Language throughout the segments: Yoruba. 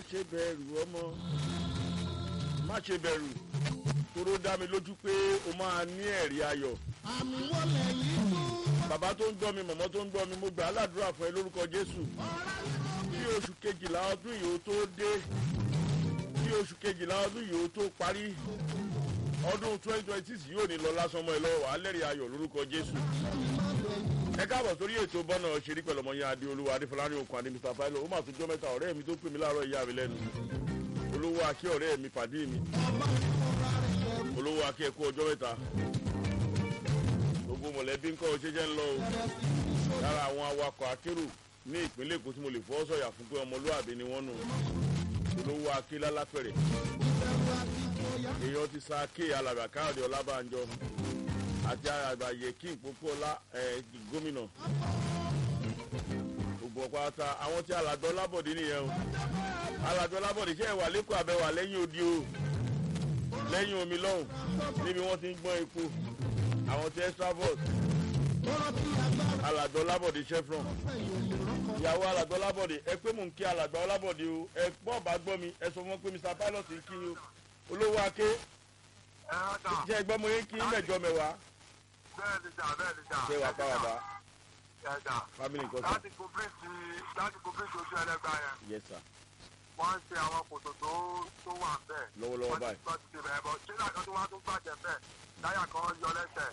ṣe bẹ̀rù ọmọ má ṣe bẹ̀rù toró dá mi lójú pé o máa ní ẹ̀rí ayọ̀ àmì wọlé yìí fún. bàbá tó ń gbọ́ mi mọ̀mọ́ tó ń gbọ́ mi mo gbà á ládùúrà fún ẹ lórúkọ jésù bí oṣù kejìlá ọdún yìí ó tó dé bí oṣù kejìlá ọdún yìí ó tó parí ọdún twenty twenty six yóò ní lọ lásán mọ́ ẹ lọ́wọ́ wàá lẹ́rìí ayọ̀ lórúkọ jésù ẹ káàbọ̀ sórí ètò bọ́nà ṣeré pẹ̀lú ọmọ yẹn adéolúwa adéfọlárin okùn àdé mr pilo ó mà tún jọ́ mẹ́ta ọ̀rẹ́ mi tó pè mí láàárọ̀ ìyá mi lẹ́nu olówó akẹ́ ọ̀rẹ́ mi pàdé mi olówó akẹ́ ẹ̀kú ọjọ́ mẹ́ta gbogbo mọ̀lẹ́bí ńkọ́ ọ ṣe jẹ́ ń lọ o lára àwọn awakọ̀ akérò ní ìpínlẹ̀ èkó tí mo lè fọ́ sọ̀yà fún pé ọmọlúwàbí ni wọ́n nù olówó akẹ́ lálápẹ̀rẹ̀ èèyàn ti sa ké alàgbà káàdì ọlábànjọ àti àgbà yẹkí ìpópó ọlá gómìnà gbogbo pátá àwọn tí alàgbà ọlábọ̀dé nìyẹn o alàgbà ọlábọ̀dé ṣe é wà lẹ́kọ̀ọ́ àbẹ̀wà lẹ́yìn odi o lẹ́yìn omi lọ́hùn níbi wọ́n ti ń gbọ́n epo àwọn tí extravos alàgbà ọlábọ̀dé chevron ìyàwó alàgbà ọlábọ̀dé ẹ pé mò ń kí alàgbà ọlábọ̀dé o ẹ gbọ́ bá gbọ́ mi ẹ sọ fún wọn pé mr pilot ń kí o olówó aké jẹ́ ẹgbọ́n mo yẹn kí mẹ́jọ mẹ́wàá bẹ́ẹ̀ni jà bẹ́ẹ̀ni jà. ṣé wàá pàwọ́ bá ẹ̀dà family nǹkan sọ láti kọ́mpìtì láti kọ́mpìtì ojú ẹlẹ́gbàá yẹn yes sir wọ́n ń ṣe àwọn kòtò tó tó wà bẹ́ẹ̀. lọ́wọ́lọ́wọ́ báyìí wọ́n ti ṣe bẹ́ẹ̀ bọ́ ṣé láìka tó wá tó gbàjẹ́ bẹ́ẹ̀ láyà kan yọ lẹ́sẹ̀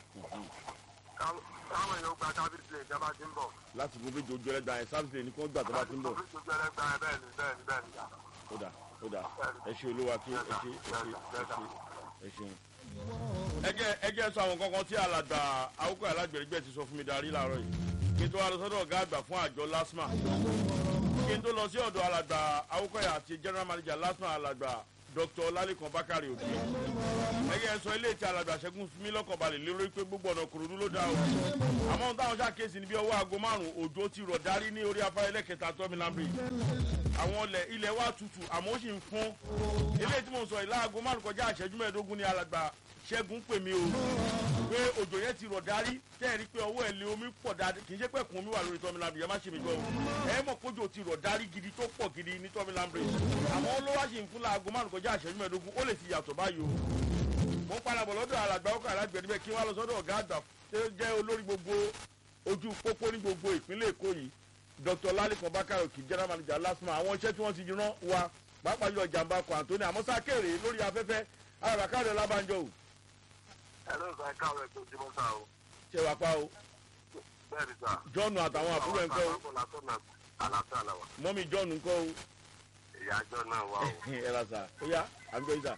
káwọn èèyàn gba sábìsì lè jẹba ti ń bọ̀. láti gbogbo méjì ojú ẹlẹ́gbàá yẹn sábìsì ní kí wọ́n gbà tó bá ti ń bọ̀ kọ́mpìtì ojú ẹlẹ́gbàá yẹn bẹ́ẹ̀ ni bẹ́ẹ̀ ni bẹ́ẹ̀ ni jà. ó dà ó dà ẹ ṣe olówó aké ẹ ṣe ẹ ṣe ẹ ṣe ẹ ṣeun. ẹ jẹ́ ẹ jẹ́ sọ àwọn kankan tí alàgbà awúkọ alágbèrègbè ti sọ fún mi darí láàárọ̀ yìí kí n tó wá lọ sọ́dọ̀ ọ̀gá àgbà fún àjọ lasma kí n tó lọ sí ọ̀dọ̀ alàgbà awúkọ̀yà àti general manager lasma alàgbà dr lalikan bakari òde ẹyẹ sọ ilé tí alàgbà ṣẹ́gun fún mi lọ́kàn balẹ̀ lérò pé gbogbo ọ̀nà kòròdú ló dá o àmọ́ ohun táwọn ṣàkíyèsí ni bí ọwọ́ aago márùn-ún òjò ti rọ̀ darí ní orí afárá ẹlẹ́kẹta tọ́mìnà bridge àwọn ilẹ̀ ilẹ̀ wa tutù àmọ́ ó sì ń fún ilé tí mo sọ ìlà aago márùn kọjá àṣẹjú mẹ́ẹ̀ẹ́dógún ni alàgbà ṣẹ́gun pè mí o pé òjò yẹn ti rọ̀ darí tẹ́ ẹ̀ rí pé ọwọ́ ẹ̀ lé omi pọ̀ dáadé kì í ṣe pé kùn omi wà lórí tọ́mìnà bridge ẹ má ṣe mi gbọ́ o ẹ mọ̀ kójò ti rọ̀ darí gidi tó pọ̀ gidi ní tọ́mìnà bridge àmọ́ ó ló wá sì ń fún láago márùn kọjá àṣẹjú mẹ́ẹ̀ẹ́dógún ó lè ti yàtọ̀ báyìí o mo ń padà bọ̀ lọ́dọ̀ alàgbà ọkọ̀ alágbẹ̀ẹ́ níbẹ̀ kí wọ́n lọ sọ́dọ̀ ọ̀gá àgbà tó jẹ́ olórí gbogbo ojú pópó ní gbogbo ìpínlẹ̀ èkó yìí dr lalikan bakayoki general manager lasma àwọn iṣẹ́ tí wọ́n ti rán wa pàápàá yọ jàǹbá kan àtúní àmọ́ sákèrè lórí afẹ́fẹ́ alábàákàrẹ̀ ọlábànjọ o ẹ ló sọ ẹ káwé tó jí mọ́tà o. ṣe wà pa o bẹ́ẹ̀ni sà. john àtàwọn àbúrò ẹ̀ ń kọ́ o àlàáfíà làwà. mọ́mí john ń kọ́ o ìyá àjọ náà wà o. ẹ ra sà ó yá àgbẹ̀ ìsà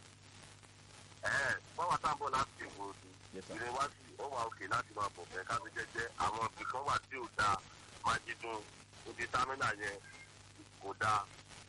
ẹ bọ́wọ́ tá à ń bọ̀ láti ìwò òdu Yes, sir. ìrìn wá sí ó wà òkè láti máa bọ̀ fẹ́ káfí jẹ́jẹ́ àwọn ibì kan wà tí ò dáa máa jídùn ibi támínà yẹn kò dáa.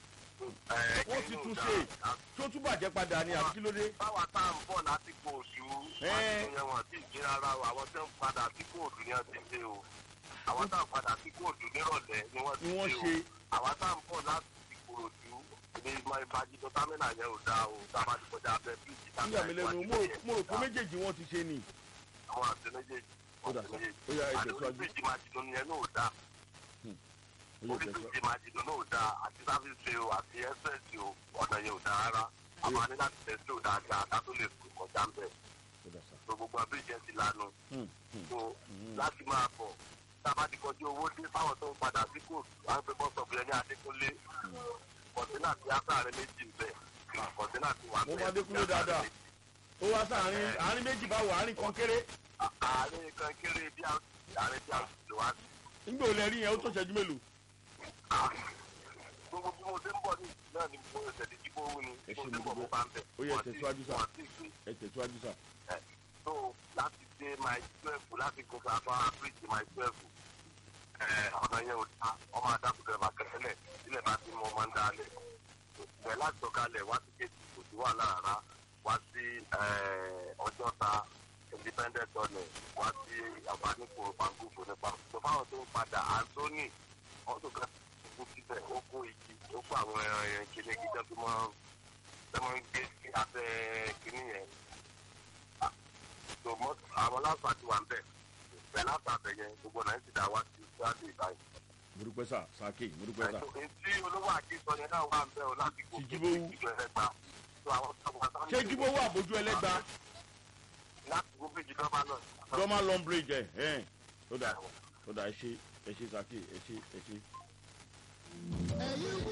Ẹ, wọ́n ti kí tún ló ṣe dáa? tó tún bàjẹ́ padà ní àbí kí ló dé báwa tá à ń bọ̀ láti kó oṣù Ẹ. àti yẹn wọn ti jí rárá o àwọn tó ń padà sí kóòdù ni wọ́n ti ṣe o àwọn tá à ń padà sí kóòdù nírọ̀lẹ́ ni wọ́n ti ni wọ́n ṣe ṣe o àwọn tá à ń bọ̀ láti ìkòròdú ní ìbájídọ́ támínà yẹn ò dáa o tá a bá ti kọjá abẹ́ bíríìjì nígbà mi lẹ́nu mo rò- mo rò pé méjèèjì wọ́n ti ṣe ni àwọn àti méjèèjì. Ó dà, sir. Ó yá, ẹ tẹ̀síwájú. àti oríṣiríṣi máa jìnnà yẹn náà ò dáa ó yẹ tẹ̀síwájú. oríṣiríṣi máa jìnnà náà ò dáa àti sáfíìsì o àti ẹ́sẹ̀sì o ọ̀nà yẹn ò dáa rárá a máa ní láti tẹ̀sí ò dáadáa ká tó lè fò kọjá ń bẹ̀ Ó dà sà. tó gbogbo abéjẹ ti lanu Hmm, hmm. tó láti máa bọ̀ tá a bá ti kọjú owó dé fáwọn tó ń padà sí kò à ń pe bọ́sọ̀bù yẹn ní adékúnlé kọ̀ǹtínà ti ásáàrin méjì ń bẹ̀ kọ̀ǹtínà ti wà Mo bẹ́ẹ̀ mọ Adékúnlé dáadáa. ó wá sáàrin àárín méjì bá wà àárín kan kéré àárín kan kéré bí a àárín bí a lè wá sí. nígbà ò lè rí yẹn ó tó ṣẹ́jú mélòó gbogbo bí mo ṣe ń bọ̀ ní ìsìn náà ni mo ṣe ti jíbó owó ni Ẹ mo ṣe ṣe ń mo bọ̀ mo dúpẹ́. bá ń bẹ̀. Ó yẹ Wọ́n ti- tẹ̀síwájú sà. wọ́n ti gbé ẹ tẹ̀síwájú sà. ẹ̀ tó láti dé my twelve láti kó ká bá bíríìjì my twelve ẹ̀ ọ̀nà yẹn ò ta ọmọ adágúndẹ̀ bá kẹsẹ̀lẹ̀ sílẹ̀ bá ti mọ ọmọ ń dalẹ̀ bẹ̀ láti sọ̀kalẹ̀ wá sí kéèkì kò sí wà lára wá sí ẹ̀, ọjọ́ta independent ọ̀nẹ̀ wá sí àgbáníkò pàǹgùfò nípa tó fáwọn tó ń padà anthony ọdún kan kú síbẹ̀ ó kó igi ó kó àwọn ẹran yẹn kéde kí jẹ́ tó máa tó máa ń gbé sí abẹ́ kínní yẹn tó mọ́ àwọn láǹfà ti wà ń bẹ̀ bẹ̀ láǹfà bẹ̀ yẹn gbogbo náà ti dà wá sí sáàdì ìbáyìí mo dúpẹ́ sà sàkè mo dúpẹ́ sà èyí tí olówó àti sọ yẹn náà wà ń bẹ̀ ọ́ láti gòkè Ti Jíbówú. ìjọ ẹlẹ́gbà tó àwọn tó wà sáwọn ṣé jíbó wà bójú ẹlẹ́gba láti gòkè ìjọ bá náà. dọ́mà lọ́nbridge ẹ̀ ẹ̀ ó dà ó dà ẹ ṣe ẹ ṣe sàkè ẹ ṣe ẹ ṣe. ẹ̀yin